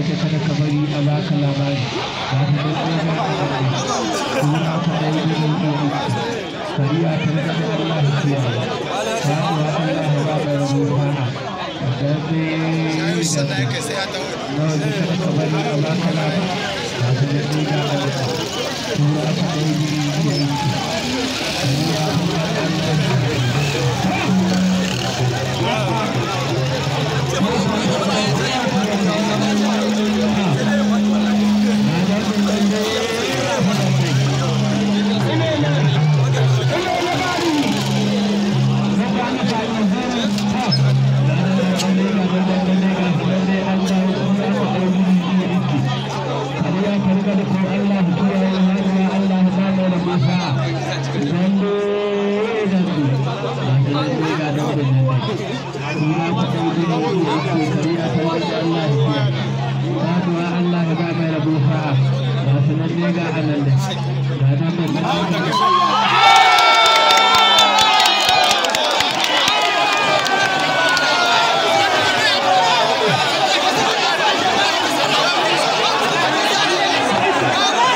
da kada ka bari a baka labari ba ta da tsaye ga suna ka dai gudun iya kariya ta da Allah ya kiyaye ta da Allah ya ba mai rabu fara da zai sannan yake sai ya tawo nawa da kada ka bari a baka labari ba ta da tsaye ga Allah suna ka dai gudun iya kariya ta da Allah ya Allah ya ba mai rabu fa'a ba su nan ne ga anan da ba nan da